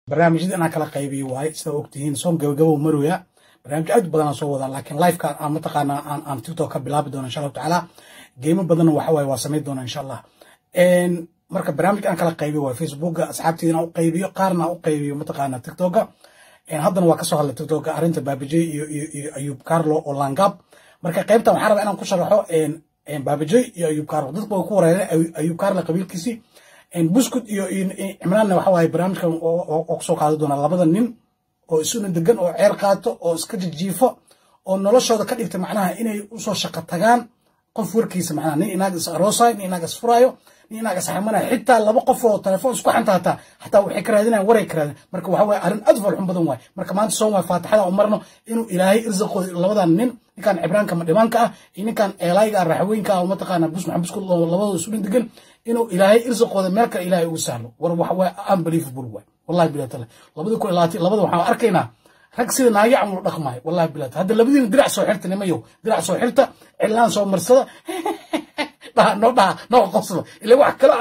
barnaamijyada inaan kala qaybiyo waaye sida ogtihiin soon gabagabo marooya barnaamij aad u badan aan soo wadaa laakiin liveka aan mataqaanaa aan aan tiktok ka bilaabi doono insha allahu tacaala geemo badanna waxa waaye waa samayn doona insha allah marka barnaamij aan kala qaybiyo waaye facebooka asxaabteeda inaan u qaybiyo qaarna aan u qaybiyo mataqaanaa tiktoka haddana waa kasoo hadlay tiktoka arrinta baabajey iyo iyo ayub carlo oo langab marka qaybtan waxaan rabaa inaan ku sharaxo baabajey iyo ayub carlo dadka way ku wareereen ayub carlo qabiilkiisii buskud iyo cimraanna waxa waaye barnaamijkan oo kusoo qaadi doona labada nin oo isuna degan oo ceer qaato oo iska jijiifo oo noloshooda ka dhigta macnaha inay usoo shaqo tagaan qof warkiisa macnaha nin inaag is aroosayo nin inaag is furaayo nin inaag is xamanayo xitaa laba qof oo telefoon isku xanta hataa hataa waxay ka raadinayan waray ka raadin marka waxa waaye arrin aad falxun badan waaye marka maanta soon waay faatixada u marno inuu ilaahay irsaqooda labadan nin ninkan cibraanka madhimaanka ah iyo ninkan eelaayga ah raxweynka ah oo mataqaana bus maxamed buskud labadooda isu dhin degan inuu ilaahay irsaqooda meel kale ilaahay ugu sahlo war waxa waaye unbelievable waay wallahi bilahi taala labadii kun labaatan labada waxaan arkaynaa rag sida naagi camul dhaqmaayo wallahi bilahi hadda labadiina dirac soo xirta nimayo dirac soo xirta cilaan soo marsada dhaha noo dhaha noo qoslo ila wax kale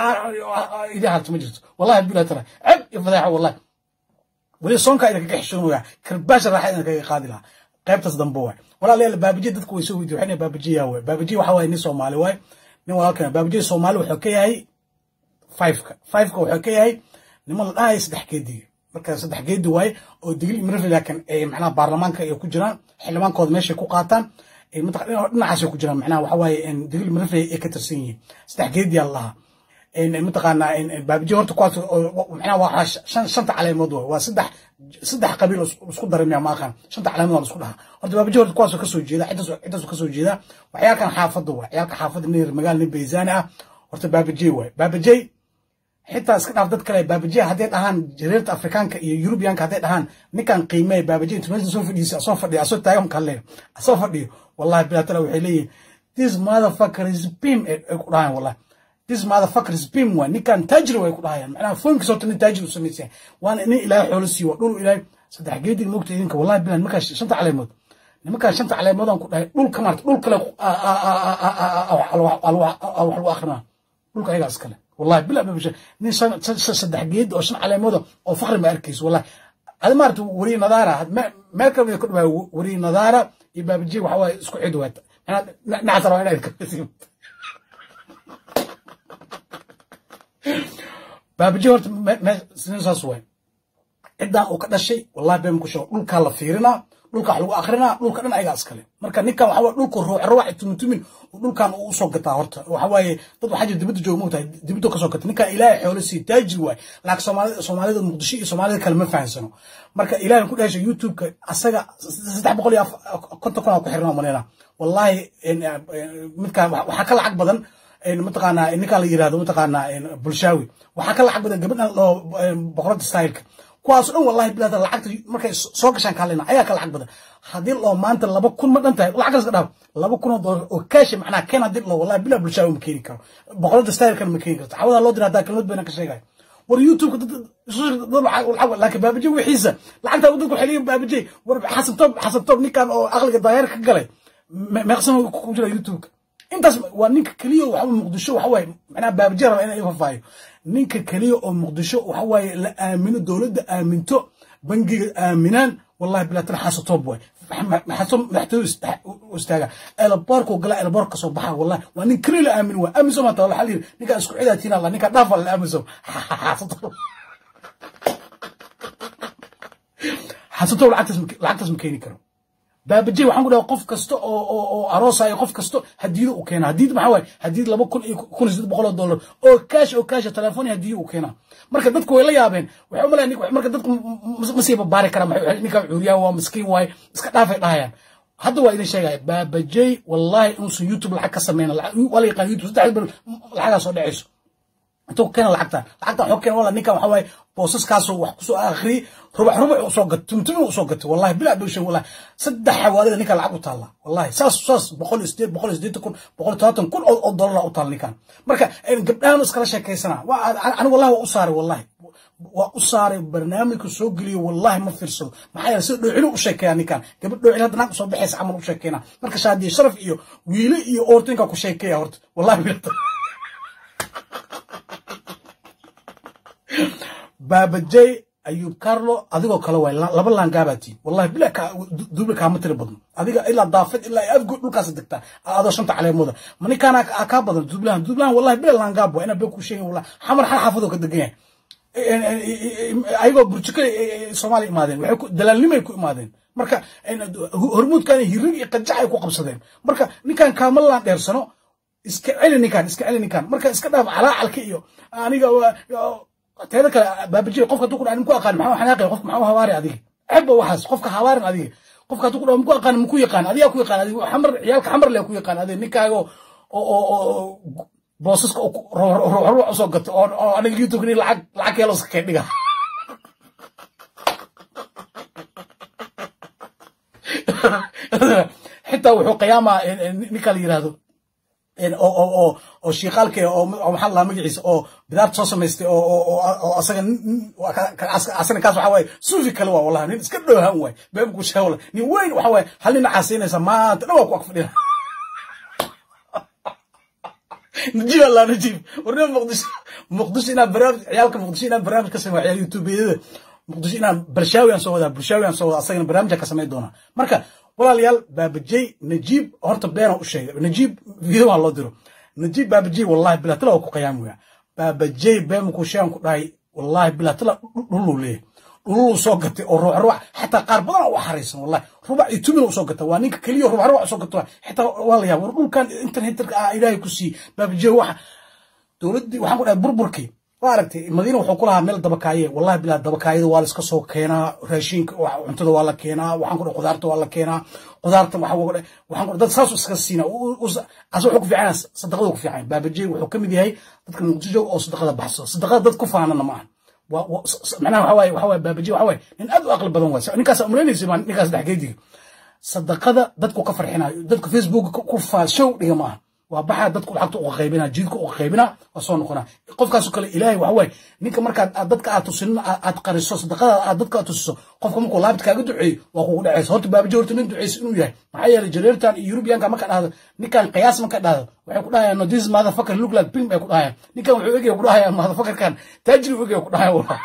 idin harto ma jirto wallahi bilahi taala ceb iyo fadeexa wallahi weli soonkaa idinkaga xishoonaya karbaasha raaxa idinkaga qaadi lahaa qaybtaas dambe waay walaalayaal baabajiya dadku way soo weydiyo waxay baabajiya waay baabajiya waxa waaye nin soomaali waay nin walaalkan baabajiya soomaali wuxuu ka yahay fiveka fiveka wuxuu ka yahay niman la dhahayo saddex geediga marka saddex geedi waaye oo digil imrafil laakiin macnaha baarlamaanka ay ku jiraan xildhibaankooda meeshay ku qaataan dhinacaasay ku jiraan macnaha waxa waaye digil imrafil ay ka tirsan yihiin saddex geediyaa lahaa mataqaanaa baabijiya horta kuwaas macnaha waa shan shanta caleemood waay waa saddex saddex qabiil isku daray miya maaqan shanta caleemood la isku dhahaa horta baabijiya horta kuwaasoo kasoo jeeda ciddaas ciddaasu kasoo jeeda waxyaalkan xaafadda waay ciyaalka xaafadda nin magaal nin bayzaani ah horta baabajey waay baabajey xitaa iska dhaaf dad kale baabajiya hadday dhahaan jareerta afrikaanka iyo yurubiyaanka hadday dhahaan ninkan qiimee baabajiya intu meesha soo fadhiisa asoo fadhiyo asoo taagan kalle asoo fadhiyo wallahi bilaatala waxay leeyihin this motherfucker is bim ay ku dhahayan wallahi this motherfucker is bim waa ninkan taajir way ku dhahayaan macnaha foonkiisa horta nin taajir u samaysan waana nin ilaahay xoolo siiyo waa dhul ilaahay saddex geedig moogta idinka wallahi bilan nimankaa shanta caleemood nimankaa shanta caleemoodaan ku dhahay dhul ka maarta dhul kale wax lagu akrinaa dhulka ayagaa iskale والله بلا بلا نين صدح جيد او شن على موضه او فخر ما اركيس والله هذا ما وري نظاره ما ما كان يكون وري نظاره يبقى بتجي وحوا اسكو عدوات انا نعثر انا بابجي هورت ما سنين ساسوين عدا او كدشي والله بين كشو دولكا لا فيرنا dhulka wax lagu akrinaa dhulka dhan ayagaa iskale marka ninkan waxa dhulka ruux ruux tumutumin dhulkan uu soo gataa horta waxa waaye dad waxaa jira dibadda jooga moogtahay dibadda kasoo gata ninkan ilaahay xoolo sii taajir waay laakiin soomaalida soomaalida muqdisho iyo soomaalida kale ma fahansano marka ilaahay ku dhahashay youtube-ka asaga saddex boqol iyo konton kun aa ku xirnaa maleyna wallahi midkaan waxaa ka lacag badan mataqaanaa ninkaan la yirahdo mataqaanaa bulshaawi waxaa ka lacag badan gabadhan loo boqorada styleka kuwaas dhan wallahi bilaada lacagta markay soo gashaan kaalina ayaa ka lacag badan haddii loo maanta laba kun ma dhan tahay lacagtaas ka dhaaf laba kun oo doolar oo kaashi macnaha keen haddii loo wallahi bilaa bulshaawi ma keeni karo boqorada stylekana ma keeni karto cawadaa loo dira haddaa kelmad bayna ka sheegaya war youtube laakiin baabaje wixiisa lacagtaa dadku waxay leeyihin baabaje war xasan toob xasan toob ninkan oo aqliga daayeer ka galay meeqsan ku jira youtube-ka intaas waa ninka keliya waxa muqdisho waxa waaye macnaha baabaje raba inay fafaayo ninka keliya oo muqdisho waxa waaye la aamino dowladda aaminto bangiga aaminaan wallahi bilaatan xasatoob waay xaso madaxtooyada istaaga eelaboorku gala eelaboor kasoo baxa wallahi waa nin keliya la aamin waa aaminso maanta waxaa la yidhi ninkaa isku cidaatiin alla ninkaa dhaafa la aaminso xasatoob xasatoob lacagtaas ma keeni karo baabaje waxaan ku dhaha qof kasta oo oo oo aroosayo qof kasta hadiido u keena hadiid maxaa waaye hadiid laba kun iyo kun iyo saddex boqol oo dollar oo kaash oo kaash telefoon hadiiyo u keena marka dadku way la yaabeen waxay umalaya marka dadku ma sii babaari karaan maxay ninka cuuriyaan waa miskiin waaye iska dhaafay dhahayaan hadda waa idin sheegaya baabajey wallahi inuusan youtube lacag ka sameyna waa la yaqaan youtube saddex bil lacagaa soo dhacayso intuu keena lacagta lacagta waxuu keena wala ninkan waxa waaye boosaskaasoo wax kusoo akhriyey rubax rubax usoo gato tumtumin usoo gato wallahi bilaa bowshan wallahi saddex xawaalida ninkan lacag u taalla wallahi saas saas boqol iyo sideed boqol iyo siddeetan kun boqol iyo todobaatan kun oo dollar u taalla ninkan marka gabdhahan iskala sheekaysana anigu wallahi waa u saaray wallahi waa u saaray barnaamijka soo geliyo wallahi ma fiirsado maxaa yeele sida dhoocilo u sheekeeya ninkan gabadh dhoocil hadda naag usoo baxaysa camal u sheekeyna marka shaadiye sharaf iyo wiile iyo oortinka ku sheekeeya horta wallahi bilata baabajey ayuub carlo adigoo kale waay laba laangaabatiin wallahi bila duble kaama tiri badno adiga ilaa daafid ilaa afgo dhulkaas degtaa adoo shanta caleemooda ma ninkaana kaa badan dublahan dublahan wallahi bila laangaab waa inaa been ku sheegin wallahi xamar xal xaafadoo ka degan yahay ayagoo burjiko soomaaliya imaadeen waxay ku dalaalnimay ku imaadeen marka hormuudkan hirig iyo qajac ay ku qabsadeen marka ninkan kaama laan dheersano iska celi ninkan iska celi ninkan marka iska dhaaf calaacalka iyo aniga teeda kale baabajiy qofka hadduu ku dhaha ku aqaan maxaa xanaaqay qofka maxaa hawaari adiga xebba waxaas qofka hawaarin adiga qofka hadduu ku dhaha ku aqaan maku yaqaan adigaa ku yaqaan adiga xamar ciyaalka xamar le ku yaqaan adiga ninkaaga oo boosaska ruuxruux usoo gato oo aniga youtube lacag lacag keelo iska kay dhiga xitaa wuxuu qiyaamaa ninka la yirahdo oo shiiqaalka oo maxaa lahaa magaciisa oo bidaarta soo samaystay oo asaga asana kaas waxa waaye suufi kale waa wallahi nin iska dhoohan waay beebku sheega wallahi nin weyn waxa waaye hal nin caasiinaysa maanta dhan waa ku ag fadhina نجيب الله نجيب ورنا مقدش مقدش انا برامج عيالك مقدش انا برامج كسمع عيال يوتيوب مقدش انا برشاوي ان سودا برشاوي ان سودا اصلا برامج كسمع دونا marka walaalayaal baabajay najiib horta beena u sheegay najiib video waa loo diro najiib baabajay wallahi bilaa tala ku qiyaam weya baabajay been ku sheegan ku dhahay wallahi bilaa tala dhuluu leeyahay dhuluu soo gatay oo ruux ruux xataa qaar badan u xariisan wallahi rubac iyo tumin soo gata waa ninka keliya rubac rubac soo gato xitaa waa la yaab war dhulkan internetka ah ilaahay ku sii baabajay waxa dowladdii waxaan ku dhahay burburkii waa aragtay madiina wuxuu ku lahaa meel dabakaaye wallahi bilaa dabakaayada waa la iska soo keenaa raashinka cuntada waa la keenaa waxaan ku dhahay qudaarta waa la keenaa qudaarta waxaan ku dhahay waxaan ku dhahay dad saas iska siina asa wuxuu ku fiican sadaqadu ku fiican baabajay wuxuu ka mid yahay dadka muqdisho oo sadaqada baxso sadaqada dad ku faanana ma aha معناها وحواي وحواي بابجي وحواي من أدو أقل بدن واسع نكاس أمرين يسمى نكاس ده حكيدي صدقة دتكو كفر حنا دتكو فيسبوك كفا شو دي ما وبحا دتكو حقتو وقيبنا جيدكو وقيبنا وصون قنا قف كاسو كلا إلهي وحواي نيكا مركا دتك أتوسن أتقرصو صدقة دتك أتوسو قف كم كلابت كاجو دعي وأخو دعيس هرت بابجي هرت نين دعيس إنه يهي معايا رجاليرتان يوروبيان كما كان هذا نيكا قياس ما كان هذا waxay ku dhahayaan no this motherfucker look like pimp ay ku dhahayaan ninkan wuxuu egaya ku dhahayaan motherfucker kan taajiri u egaya ku dhahaya wallah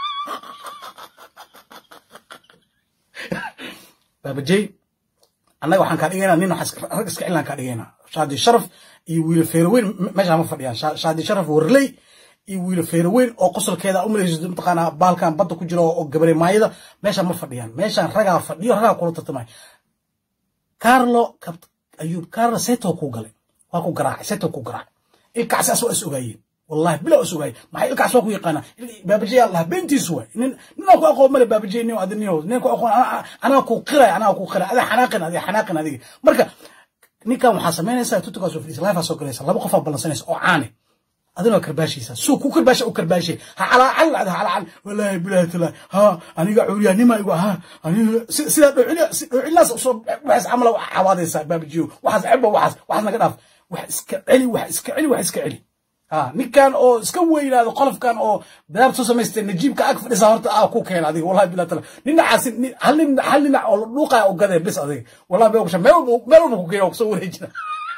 baabajay annaga waxaan kaa dhigaynaa nin rag iska cilaan kaa dhigaynaa shaadi sharaf iyo wiilo feeroweyn meesha ma fadhiyaan shaadi sharaf warley iyo wiilo feeroweyn oo qosolkeeda u malayso mataqaanaa baalkan badda ku jira oo gabare maayada meesha ma fadhiyaan meeshaan ragaa fadhiyo ragaa kula tartamay carlo ayuub carlo seto ku galay waa ku garaacay seto ku garaacay ilkaasi asoo is ogaayeen wallahi bila is ogaayeen maxay ilkaas waa ku yaqaanaa baabajay allah beentiisu waay nin ninaa ku aqoon male baabajay nin adi nin nin ku aqoon anaa ku qiray anaa ku qiray ada xanaaqin adiga xanaaqin adiga marka ninkan waxaa samaynaysaa tutukaas oo fadhiisa life soo galaysa laba qof aa ballansanaysa oo caane adina karbaashaysa suu ku karbaasha u karbaashay ha calaacal dhacda calaacal walaahi bilaahi talaahi ha aniga cuuryaanima igu ha aniga sidaa dhowcinaas usoo waxaas camala cawaadaysaa baabajiyo waxaas cebo waxaas waxaas naga dhaaf wax iska celi wax iska celi wax iska celi ha ninkan oo iska weynaado qolofkan oo bilaab soo samaystay najiibka ag fadhisa horta aa ku keena adiga wallahi bilahi taala dhinacaas hal nin hal dhinac oo dhuuqaya oo gadee bis adiga wallahi bee kusha meel walba meel walba ku keena oo kusoo wareejina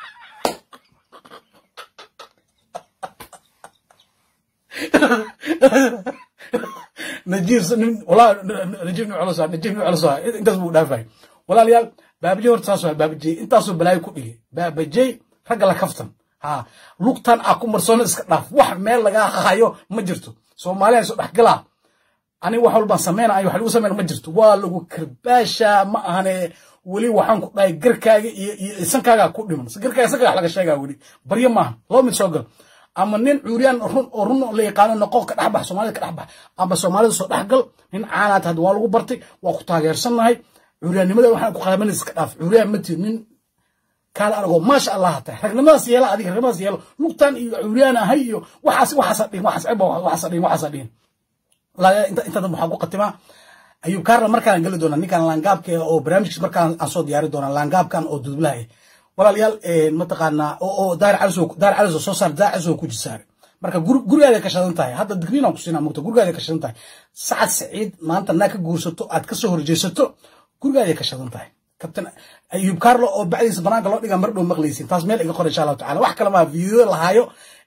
نجيب والله نجيب نوع على نجيب نوع على انت اسمه دافع ولا ليال بابجي ورت ساسو بابجي انت اسو بلاي كدغي بابجي رجل لا كفتن ها لوقتان اكو مرسون اسك داف wax meel laga hayo ma jirto Soomaaliya soo dhaxgala ani wax walba sameeyna ay wax lagu sameeyna ma jirto waa lagu karbaasha ma ahane wali waxaan ku dhahay garkaaga iyo isankaaga ku dhiman garkaaga isankaaga laga sheegaa wali baryo maaha loo mid soo gal ama nin cuuriyaan run oo run la yaqaano noqon ka dhaxbax soomaalida ka dhaxbax ama soomaalida soo dhaxgal nin caanaad had waa lagu bartay waa ku taageersannahay cuuriyaannimada waxaan ku qalaban iska dhaaf cuuriyaan ma tiid nin kaala aragoo maasha allah tahay ragnimadaas yeela adiga ragnimadaas yeelo lugtan iyo cuuriyaan ahay iyo waxaas waxaasa dhihin waxaas ceba waxaasa dhihin waxaasa dhihin inta inta dad waxaa ku qatimaa ayuub kaarla markaan geli doonaa ninkan laangaabka oo barnaamijkiis markaan aan soo diyaari doonaa laangaabkan oo dudublaha ah walaalayaal mataqaanaa oo daar caliso daar caliso soo saar daar caliso ku jisaare marka gurigaada ka shadan tahay hadda digriin aan ku siinaa mugta gurigaada ka shadan tahay sacad saciid maanta naa ka guursato aad ka soo horjeesato gurigaada ka shadan tahay kabtan ayuub carlo oo bacdiisa banaanka loo dhigaa mar dhow maqlaysin taas meel iga qor insha allahu tacala wax kale maa fiideo lahaayo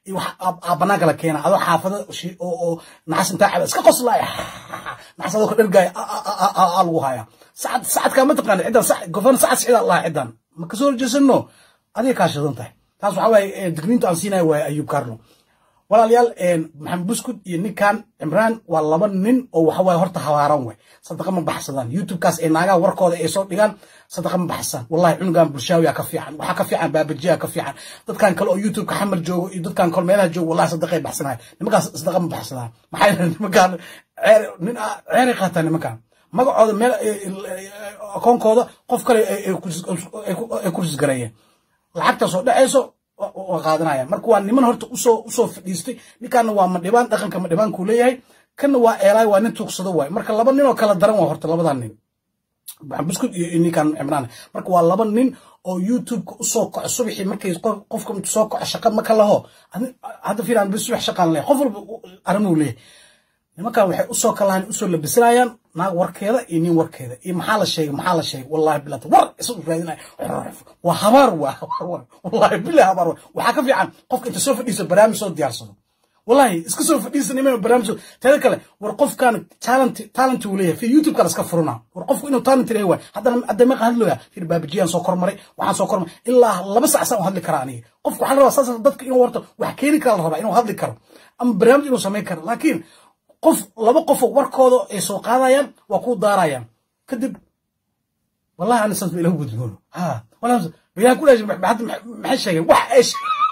iyo wax banaanka la keena adoo xaafada oo naxas intaa caba iska qoslaaya naxas adoo ka dhargaaya aa lagu haya sacad sacadkaa ma taqaana ciddan gofana sacad sicida lahaa ciddan ma kasoo horjeesano adiga kaa shidan tahay taas waxaa waaye digniinta aan siinaya waaye ayub carlo walaalayaal maxamed buskud iyo ninkan cimraan waa laba nin oo waxawaaye horta habaaran way sadaqa ma baxsadaan youtubekaas ee naagaha warkooda ay soo dhigaan sadaqa ma baxsadaan wallahi cunugan bulshaawiya ka fiican waxaa ka fiican baabajiya ka fiican dadkan kale oo youtubeka xamar joogo iyo dadkan kale meelaha joogo wallahi sadaqay baxsanaya nimankaas sadaqa ma baxsadaan maxaa yeele nimankan nin ceeray qaataan nimankan magacooda meel akoonkooda qof kale ay kursis gareeyeen lacagtaas oo dhacayso waa qaadanaya marka waa niman horta usoo usoo fadhiistay ninkaana waa madhibaan dhaqanka madhibaankuu leeyahay kana waa eelaay waa nin tuugsado waay marka laba nin oo kala daran waa horta labadan nin buskud iyo ninkan cimraan marka waa laba nin oo youtubeka usoo kaco subaxii markay qofka intu soo kaco shaqa ma ka laho hadda fiiraan bis subax shaqaan leeyahay qof walba arrinuu leeyahay nimankan waxay usoo kalahan usoo labisanayaan naag warkeeda iyo nin warkeeda iyo maxaa la sheegay maxaa la sheegay wallahi bilata war isagu raadinaya waa habaar waa habaar wallahi billahi habaar waxaa ka fiican qofka inta soo fadhiiso barnaamij soo diyaarsado wallahi iska soo fadhiisa niman barnaamij teeda kale war qofkan talent talent uu leeyahay fi youtube kala iska furuna war qofku inuu talent leeyahay waay haddana hadda meeqa hadlooya fir baabajiyaan soo kormaray waxaan soo kormaray ilaa laba sac saan u hadli karaa aniga qofku waxaa la rabaa saas dadka inuu warto wax keeni kara la rabaa inuu hadli karo ama barnaamij inuu samayn karo laakiin qof laba qofoo warkooda ay soo qaadayaan waa ku daarayaan kadib wallahi ana sanad ilahu gudboono ha wallahi bayaan ku dhaashay maxay sheegeen wax ay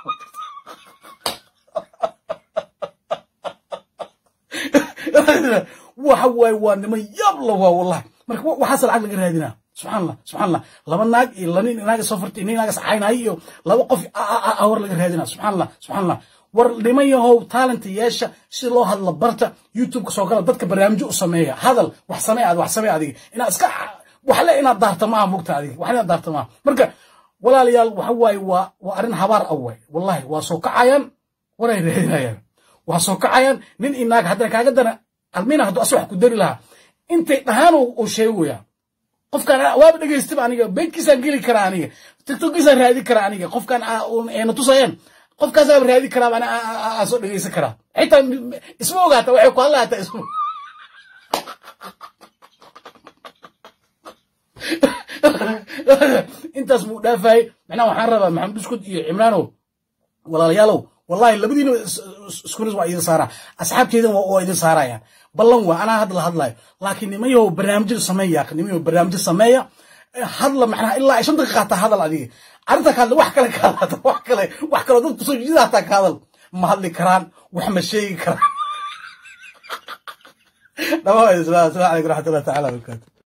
waxa waaye waa niman yaab la waa wallahi marka waxaas lacag laga raadinaa subxaan allah subxaan allah laba naag iyo laba nin naaga soo fartay nin naagas caynaayo iyo laba qof awar laga raadinaa subxaan allah subxaan allah war niman yahow talent yeesha si loo hadlo barta youtubeka soo gala dadka barnaamijyo u sameeya hadal wax samee ad wax samee adiga inaad iska waxle inaad daarta maaha mugta adiga waxle inaad daarta maaha marka walaalayaal waxa waaye waa waa arrin habaar ah waay wallahi waa soo kacayaan waray raadinayaan waa soo kacayaan nin inaag haddana kaaga dana almina hadduu asa wax ku dari lahaa intay dhahaan uu sheegaya qofkan waaba dhegaystiba aniga beydkiisaan geli karaa aniga tiktokkiisaan raadi karaa aniga qofkan ayna tusayeen qofkaasaa raadi karaa aan soo dhegaysan karaa xitaa isma ogaata waxay ku hadlaata isma intaas buu dhaafayay macnaha waxaan rabaa maxamed buskud iyo cimraanow walaalayaalow wallahi labadiina iskunis waa idin saaraa asxaabteedana waa idin saarayaan ballan waa anaa hadda la hadlayo laakiin nimayahow barnaamijyo sameeya nimayahow barnaamijyo sameeya hadla macnaha ilaa ay shan daqiiqa hataa hadal adiga arrinta ka hadla wax kale ka hadla wax kale wax kaloo dad kusoo jeeda hataa ka hadal ma hadli karaan wax ma sheegi karaan dhamaa asalaamu calaykum raxmatullahi taala wabarakaatu